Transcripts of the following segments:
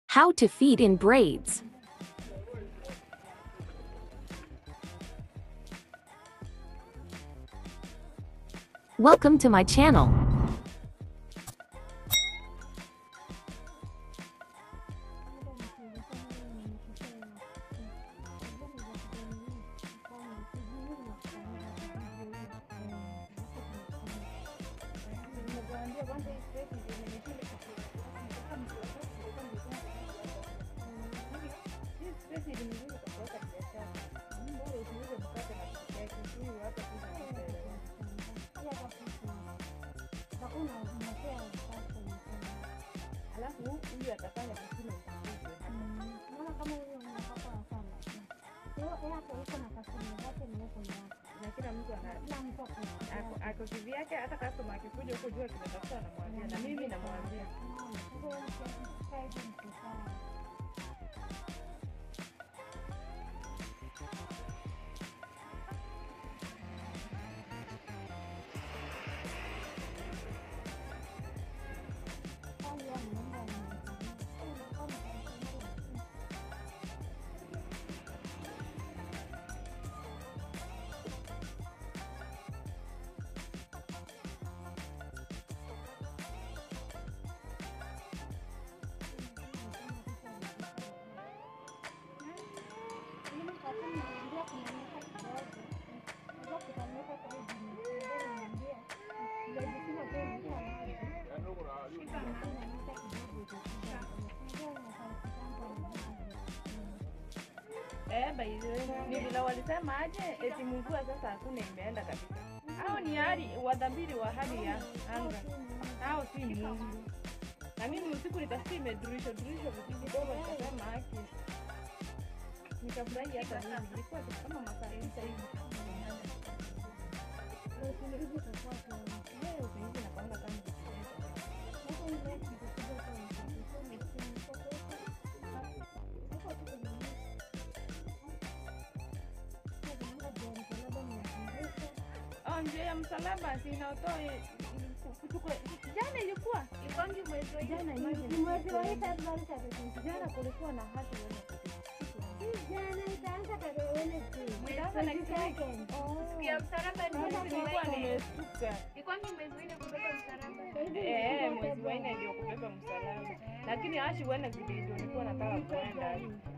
How to feed in braids. Welcome to my channel. Alafu huyu atafanya vizuri utambuzi. Naona kama huyo unapata sana. Kwa hiyo hapo uko na customer zake na uko na wako. Na kila mtu ana Kila mtu ako na ako ako kivyake, hata customer akikuja huko jua tunatafuta namwambia, na mimi namwambia. Eh, by the way, ni vile walisema aje eti mvua sasa hakuna imeenda kabisa. Hao ni hali wadhabiri wa hali ya anga. Hao si Mungu. Na mimi usiku nikasikia imedurisha durisha vitu kidogo nikasema haki. Nikafurahi hata mimi. Ilikuwa kitu kama masaa sita hivi. Leo usingizi nakwanga kama kitu Oh, njia ya msalaba si inaotoa kuchukua jana ilikuwa jana jana kulikuwa na hati sasa next week nilikuwa nimestuka eh mwezi wa nne ndio kubeba msalaba lakini ashi Wednesday ndio nilikuwa nataka kuenda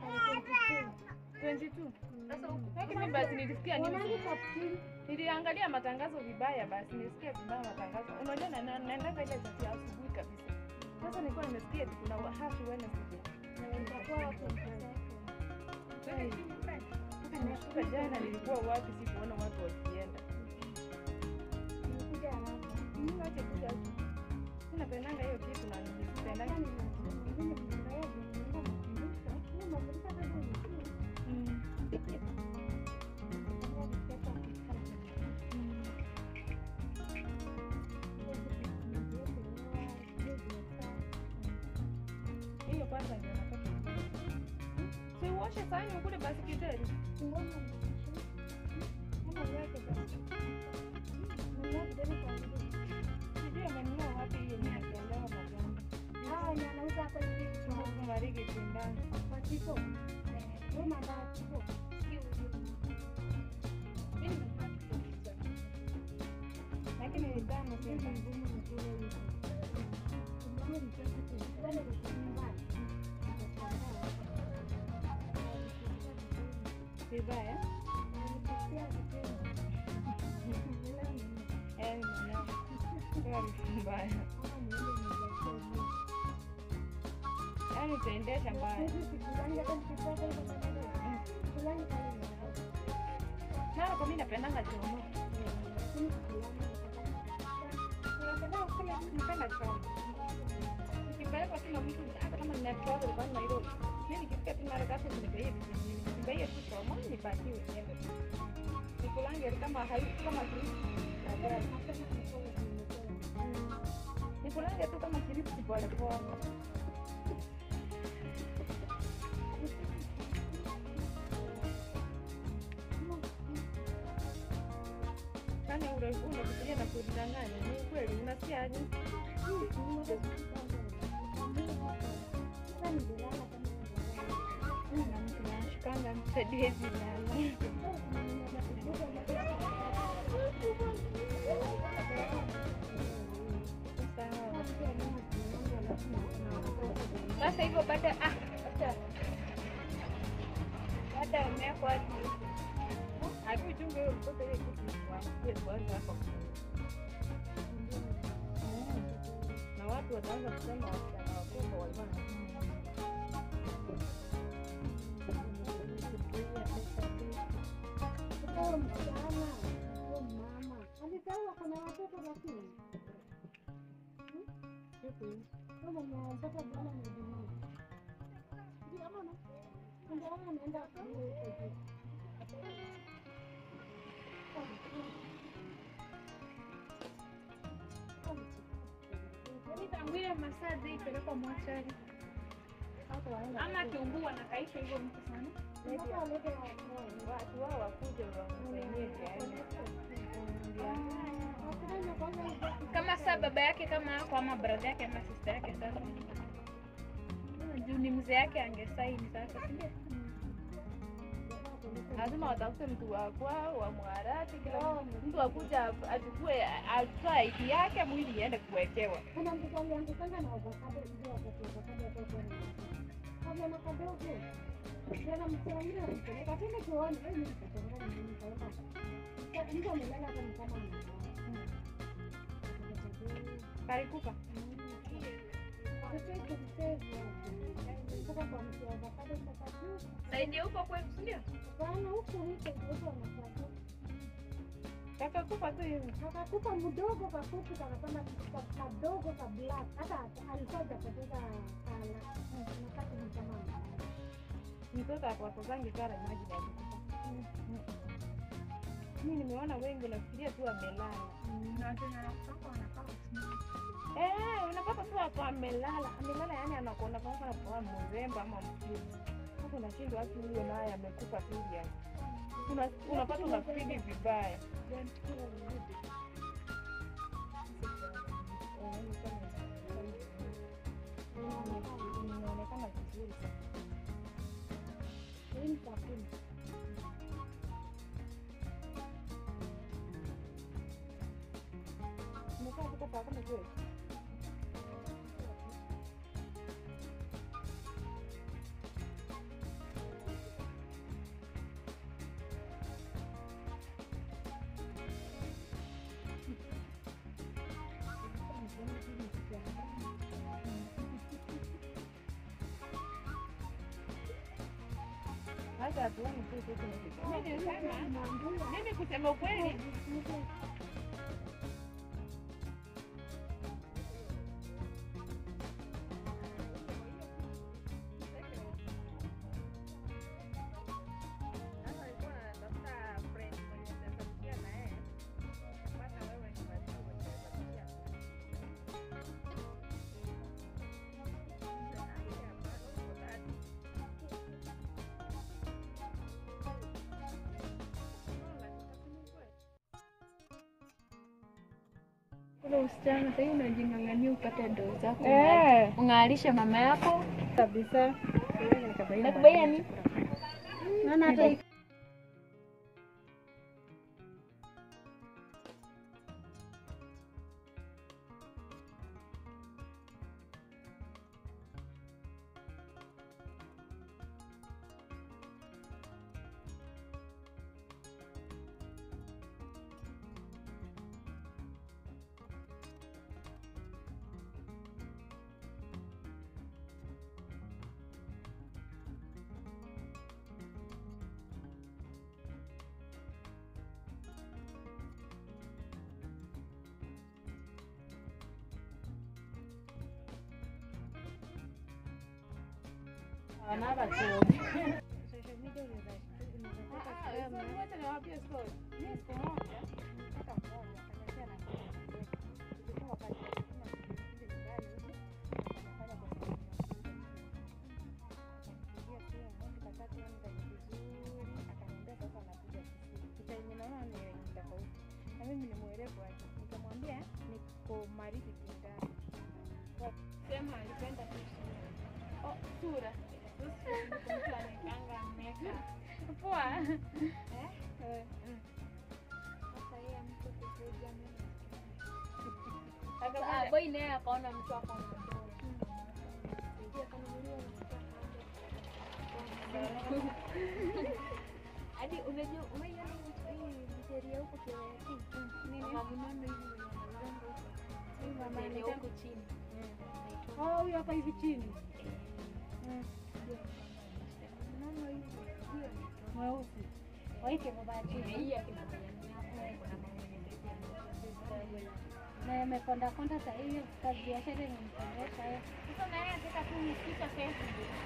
22 lakini basi nilisikia ni niliangalia matangazo vibaya, basi nilisikia vibaya matangazo. Unajua na- na- naendaga ile chati ya asubuhi kabisa. Sasa nilikuwa nimesikia eti kuna happy Wednesday. Sasa nilishtuka jana, nilikuwa wapi? Sikuona watu wakienda. Mimi wache kuja huku. Mimi napendanga hiyo kitu na nilipendanga. Mm. Hiyo kwanza ndio nataka. Si uoshe sahani ukule basi kideri. Sijui amenunua wapi hiyo nimeelewa maganda. Kumariki kindani. Lakini ni tamu sana. Vibaya. Eh, nimeelewa. Hiyo harufu mbaya. Yaani utaendesha mbaya. Mara kwa mimi napendanga chomo. Napenda chomo. Nikipelekwa tu na mtu hata kama nina travel kwa Nairobi. Mimi nikifika tu mara tatu nimebaie nimebaie tu chomo nipatie niende. Nikulange kama hai kama kirisi. Nikulange tu kama kirisi pole pole. Kwani unafikiria na kudanganya? Ni kweli unasikia aje? Sasa nililala namsaidia hizi lala. Sawa. Sasa hivyo baada ah, baada baada ya miaka watu akichunga hiyo mtoto ile kitu waambie kwanza hapo. Na watu wataanza kusema wasichana wakubwa walikuwa na Huyo msichana, huyo mama alizaliwa kuna watoto lakini kama mtoto bwana ni dunia. Ndio ama na ndio ama anaenda kule huko juu. Yaani tangu ile masaa zile ipelekwa mochari ama akiungua na kaisha hivyo mtu sana. Mpaka walete wa- Watu wao wakuje wamsaidie yani. Wakifanya kwanza hizo Kama saa baba yake kama ako ama brother yake ama sister yake sasa. Juu ni mzee yake angesaini sasa, si ndio? lazima watafute mtu wa kwao wa Mwarati, kila mtu akuja achukue atoa ID yake, mwili iende kuwekewa. kuna mtoto aliangukanga na avocado ndio wakati avocado yatoka na kama kadogo Jana msaidia mpeleka tena tuone wewe ni mtoto gani mimi kaona. Mtu amelala hata ni kama amelala. Kalikufa saidi huko kwetu, si ndio? Kakakufa tu hivi. Akakupa mdogo kafupi kanapanda kadogo ka black hata alikuwa hajapoteza kala nakati ni kama Mtoto akwakozangi kara maji na kufa. Mimi nimeona wengi nafikiria tu amelala. Eh, unapata tu hapo amelala, amelala yani anakuona kama anakuwa mrembo ama mkuu. Sasa unashindwa watu huyo naye amekufa tu hivi yani. Una, unapata unafili vibaya. Inaonekana vizuri sana. hii mtafuni Umekaa kutoka saa kumi kweli? Hata hatuoni tu sisi tumefika. Mimi nilisema, mimi kusema ukweli Ule usichana sasa hivi unajing'ang'ania upate ndoo zako. Eh. Ung'aalishe mama yako. kabisa. Nakubaia ni naona hata hii na mimi ni mwerevu aje, nikamwambia niko Mariki Kindani. Sema alipenda tu sura. Oh, sura. Mtu anaekanga makeup. Poa. Eh? Sasa yeye mtu kukuja mimi. Ah, Akakuja- boy naye akaona mtu ako na dola. Ndio akanunuliwa mtu hadi unajua unaiona hii mteria huko Kirayatin mama mnono hivi mwenye anauzanga huko huyu mama Mteria anaitwa huko chini Oh, huyu hapa hivi chini. mnono hivi hiyo Mweusi. Waite baba ya chini. hii akina mwenye kuna mama mwenye ndio Na amekonda konda saa hiyo kazi biashara imempendeza yeye. sasa na yeye anataka tu nifika pesa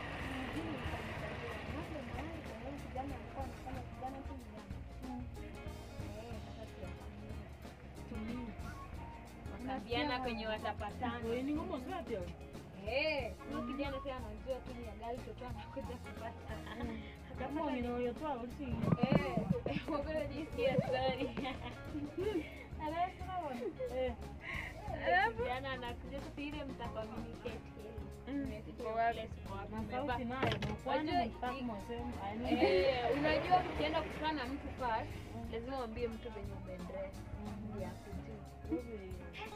wakaambiana kwenye watapatana Ni ngumu sana pia. Eh, huyo kijana pia anajua tu ni ya gari toto anakuja kupata Kama ninayotoa usi. Eh, wewe jisikia sorry. Eh. Alafu kijana anakuja sasa ile mtacommunicate Na sauti nayo kwani Wajua, mtaki mwasema. Eh, unajua ukienda kukutana na mtu first, lazima uambie mtu venye umedress. Ndio akujue.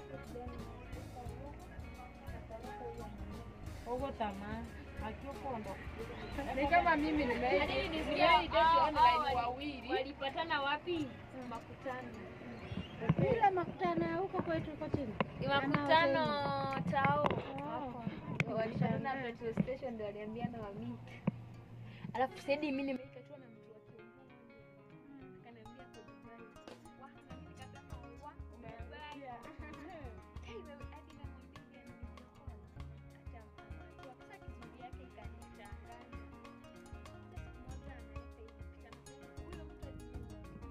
Ogo tamaa. Akiokondo. Ni kama mimi nimeenda. Yaani ni Sijawahi hao- date hao- online hao wali- wawili. Walipatana wapi? Makutano. Ile makutano ya huko kwetu huko chini. Ni makutano tao. Walipatana petrol station ndio waliambiana wa meet. Alafu sasa mimi nimeita tu na mtu wa Kiambu. Akaniambia kwa Dubai. Wah, na mimi nikasema wah, Dubai. Hey, wewe hadi namwambia nimekuwa. Acha mama. Sasa kizuri yake ikanichanganya. Sasa siku moja analeta hivi picha. Huyo mtu alikuwa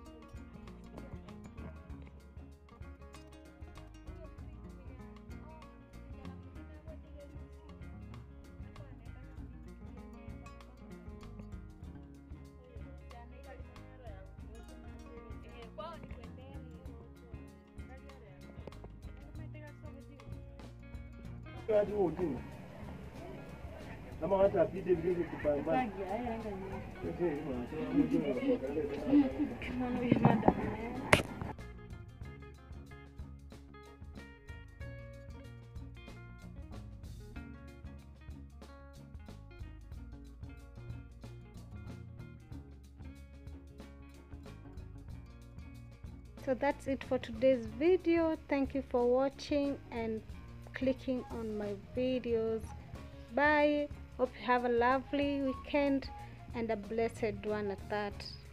hadi huo ujinga kama hata apite vile kupambana so that's it for today's video thank you for watching and clicking on my videos bye hope you have a lovely weekend and a blessed one at that